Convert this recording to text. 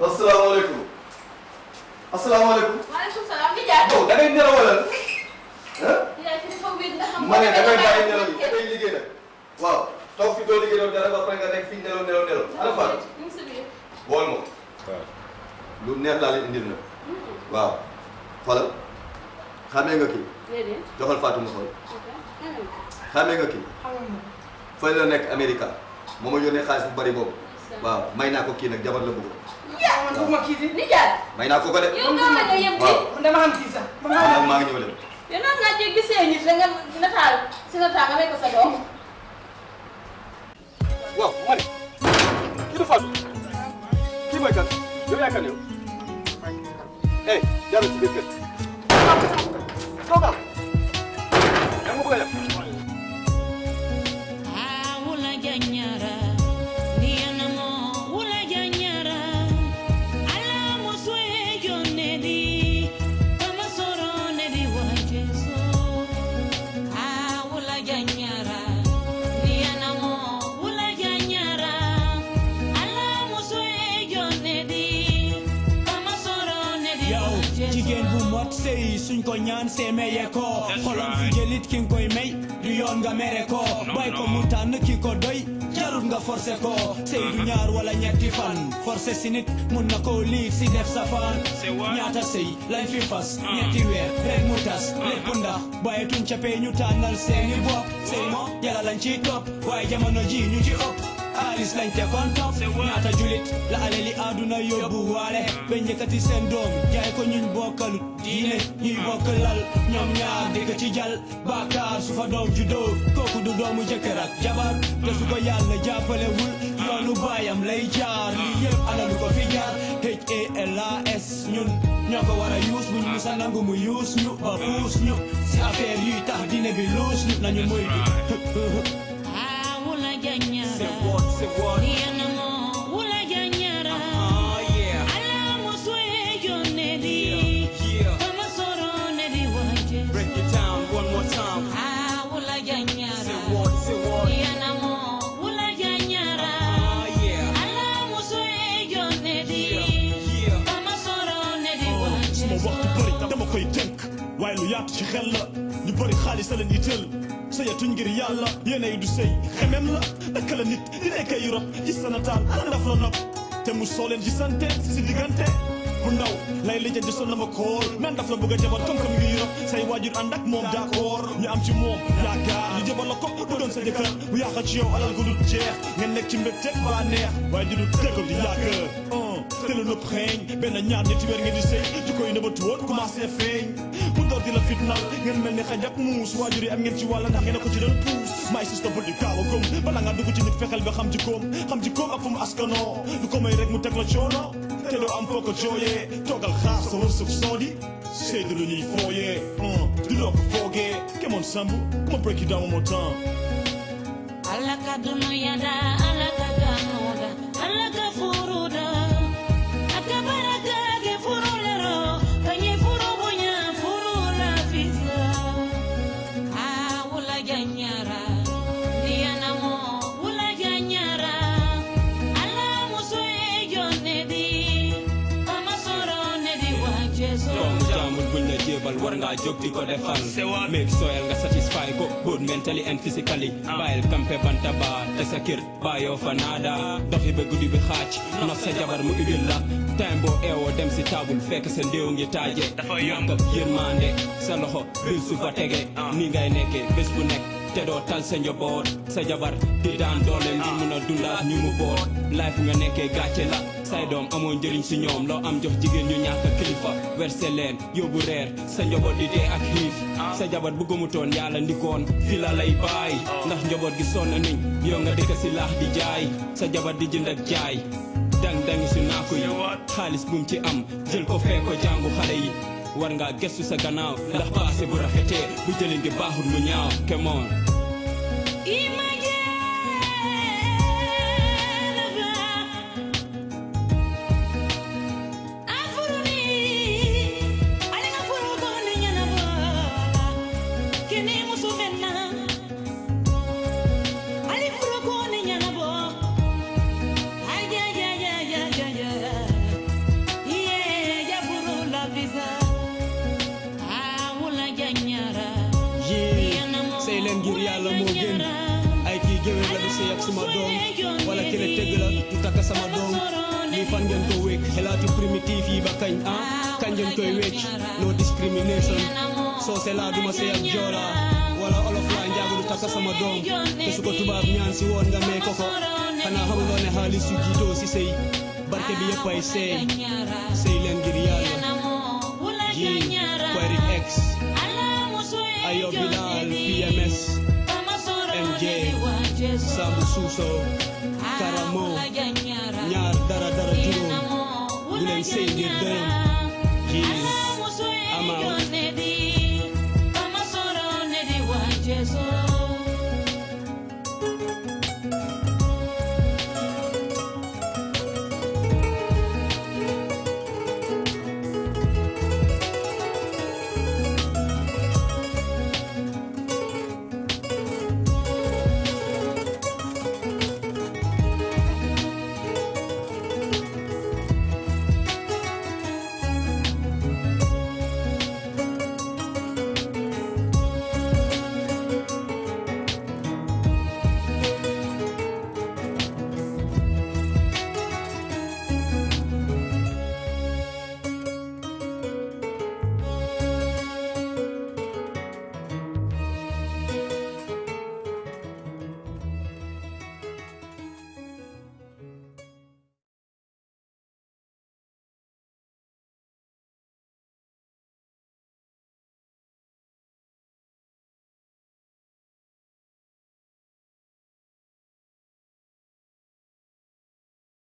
asalaamaaleykum asalaamaaleykum. maaleykum salaam di jaar. yow da ngay nelaw wala ah. di jaar fi dafa wér nga xam. ma ne da ngay bàyyi nelaw yi da ngay liggéey nag. waaw toog fi doo liggéey doon dara ba pare nga nekk fi nelaw nelaw nelaw. ana Fatou ñu ngi si biir. bool ma. waaw lu neex laa leen indil nag. waaw xoolal xamee nga kii déedéet. joxal Fatou mu xool ok. xamee nga kii fële la nekk Amérique moo ma yónnee xaalis bu bari boobu. waaw may naa ko kii nag jabar la bëgg. yaa man bëgguma kii di di jaar. may naa ko ko de. yow nga ma nga yem waaw kii. man dama xam kii sax man maa xam ngi maa ngi ñëw dem. yow nan ngaa cee gisee nit da nga nataal si nataal nga may ko sa doom. waaw ma ne kii du Fatou kii mooy kan yow yaay kan yow eh jarul ci biir kër toogal yaa ma bëgg a def Ah, wula janyara, diana mo, wula janyara. Ala muswe jonedi, kama soro nedi wajeso. Ah, wula janyara, diana mo, wula janyara. Ala muswe jonedi, kama soro nedi yow wajeso. jigéen bu mot sëy suñ ko ñaan seemeye ko xolam fi jëlit ki nga koy may du yoon nga mere ko bay ko mu tànn ki ko doy jarut nga forcé ko sëy du ñaar wala ñetti fan forcé si nit mun na koo liig si def safaan ñaata sëy lañ fi fas ñetti weer rek mu tas lépp ndax bàyyi tuñ capee ñu tànnal seeni bopp sëy mo yàlla lañ ciy topp waaye jamono ji ñu ci ëpp xaalis lañ te kon topp ñaata julit la alali àdduna yóbbu waale ba njëkkati seen doom jaay ko ñuñ bokkalut diine ñuy bokk lal ñoom ñaar dëkk ci jal baakaar su fa doom juddoo kooku du doomu jëkkër ak jabar te su ko yàlla jàppalewul yoonu baayam lay jaar lii yëpp alalu ko fi jaar HALAS ñun ñoo ko war a yuus buñ musa nangu mu yuus ñu ba puus ñu si affaire yuy tax diine bi luus ñu nañu muy Ah, wula janyara. C'est what, c'est what. Diana mo, wula janyara. Ah, yeah. Ala muswe jonedi, Yeah. kama soro nedi wajeso. Break it down one more time. Ah, wula janyara. C'est what, c'est what. Diana mo, wula janyara. Ah, yeah. Ala muswe jonedi, Yeah. kama soro nedi suma wajeso. wax bu bëri dama koy tënk waaye lu yaatu ci xel la ñu bëri xaalis a leen itteel sëyatuñ ngir yàlla yéenay du sëy xemem la naka la nit di nekk ay rob gis sa nataal ana ndaf la nopp te mu soo leen gisante si diggante bu ndaw lay lijjanti sol na ma koor man daf la bëgg a jabar comme comme ngi rob say waajur ànd ak moom d'accord ñu am ci moom yaakaar ñu jabar la ko bu doon sa jëkkër bu yàqa ci yow alal ko du jeex ngeen nekk ci mbégte ba neex waaye di du dëggal di yàgg te lu nëpp xeeñ benn ñaar ñetti weer ngeen di sëy ju koy nëbbatu woon commencé feeñ mu door di la fitnal ngeen mel ni xaj ak muus waajur yi am ngeen ci wàll ndax ngeen a ko ci doon puus may sista bul di gaaw a gëm bala nga dugg ci nit fexeel ba xam jikkoom xam jikkoom ak fu mu askanoo du ko may rek mu teg la coono te doo am foo ko jooyee toogal xaar sa wërsëg soodi sëy du lu ñuy fooyee du loo ko foogee kemoon samb ma break it down one more time Ala ka dunoyada, ala ka ganuda, ala ka furuda. Aka baraka ke furulero, kanye furu bonya furula fisa. Ah, wula janyara, diana mo, wula janyara. Ala muso e jonedi, kama soro nedi wajeso. doom jaamul buñ la jébal war ngaa jóg di ko defal make soyal nga satisfy ko both mentally and physically bàyyil kampe banta ba te sa kër bàyyoo fa naada doxi ba guddi bi xaaj nox sa jabar mu ibil la time boo eewoo dem si taabul fekk sa ndéew ngi taaje ñàkk ak yërmande sa loxo bil su fa tege ni ngay nekkee bés bu nekk te doo tal sa njaboot sa jabar di daan doole ngir mun a dundaat ñu mu boot life nga nekkee gàcce la say doom amoo njëriñ si ñoom loo am jox jigéen ñu ñàkk kilifa verse leen yóbbu reer sa njaboot di dee ak xiif sa jabar bu gëmutoon yàlla ndikoon fi la lay bàyyi ndax njaboot gi sonn nañ yow nga dëkk si laax di jaay sa jabar di jënd ak jaay dang dangi su naako yi xaalis bum ci am jël ko fee ko jàngu xale yi war ngaa gëstu sa gannaaw ndax paase bu rafetee bu jëlin gi baaxul mu ñaaw come on ngir yàlla moo gën ay kii géwél la du sëy ak suma doom wala kele tëgg la du takk sama doom lii fan ngeen ko wékk xelaatu primitif yi ba kañ ah kañ ngeen koy wécc no discrimination soose laa duma sëy ak joola wala olof laa njaago du takk sama doom te su ko tubaab ñaan si woon nga may ko ko xanaa xamuloo ne xaalis yu jiitoo si sëy barke bi yëpp ay seey sëy leen ngir yàlla ji Query X ayo Bilal PMS MJ Sambu Suso Karamo ñaar dara dara juróom bu leen sëy ngir dërëm ji